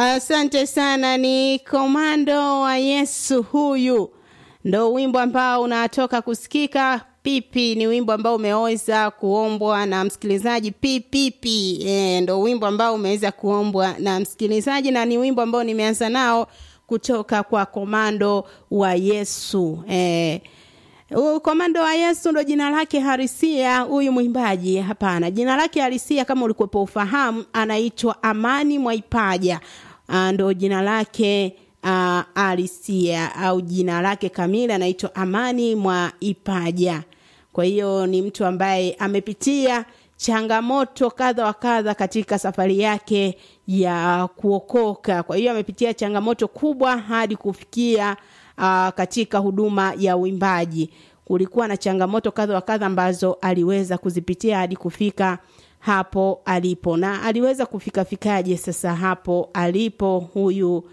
Asante sana, ni komando wa Yesu huyu, ndo wimbo ambao unatoka kusikika. Pipi ni wimbo ambao umeweza kuombwa na msikilizaji pipipi. E, ndo wimbo ambao umeweza kuombwa na msikilizaji na ni wimbo ambao nimeanza nao kutoka kwa komando wa Yesu. E, komando wa Yesu ndo jina lake harisia huyu mwimbaji? Hapana, jina lake harisia kama ulikuwepo ufahamu, anaitwa Amani Mwaipaja. Ndo jina lake uh, harisia au jina lake kamili anaitwa Amani Mwaipaja. Kwa hiyo ni mtu ambaye amepitia changamoto kadha wa kadha katika safari yake ya kuokoka. Kwa hiyo amepitia changamoto kubwa hadi kufikia uh, katika huduma ya uimbaji. Kulikuwa na changamoto kadha wa kadha ambazo aliweza kuzipitia hadi kufika hapo alipo, na aliweza kufika fikaje sasa hapo alipo huyu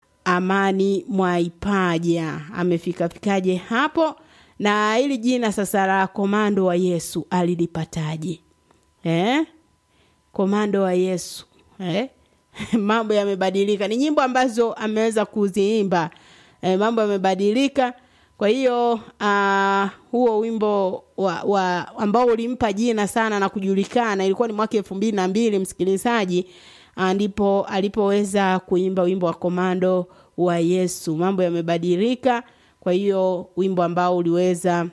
Amani Mwaipaja amefika fikaje hapo, na hili jina sasa la komando wa Yesu alilipataje? Eh? Komando wa Yesu eh? mambo yamebadilika. Ni nyimbo ambazo ameweza kuziimba eh, mambo yamebadilika. Kwa hiyo uh, huo wimbo wa, wa ambao ulimpa jina sana na kujulikana ilikuwa ni mwaka elfu mbili na mbili msikilizaji, uh, ndipo alipoweza kuimba wimbo wa komando wa Yesu. Mambo yamebadilika. Kwa hiyo wimbo ambao uliweza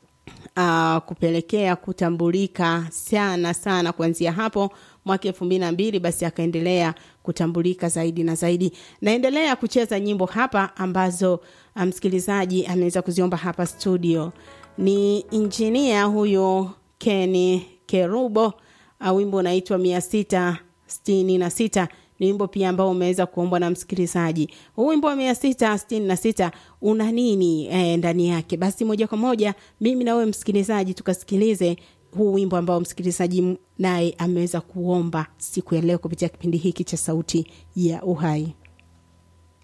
uh, kupelekea kutambulika sana sana kuanzia hapo mwaka elfu mbili na mbili basi akaendelea kutambulika zaidi na zaidi. Naendelea kucheza nyimbo hapa ambazo msikilizaji um, ameweza kuziomba hapa studio. Ni injinia huyo Keni Kerubo, uh, wimbo unaitwa mia sita sitini na sita ni wimbo pia ambao umeweza kuombwa na msikilizaji. Huu wimbo wa mia sita sitini na sita una nini eh, ndani yake? Basi moja kwa moja mimi na wewe msikilizaji tukasikilize huu wimbo ambao msikilizaji naye ameweza kuomba siku ya leo kupitia kipindi hiki cha Sauti ya Uhai.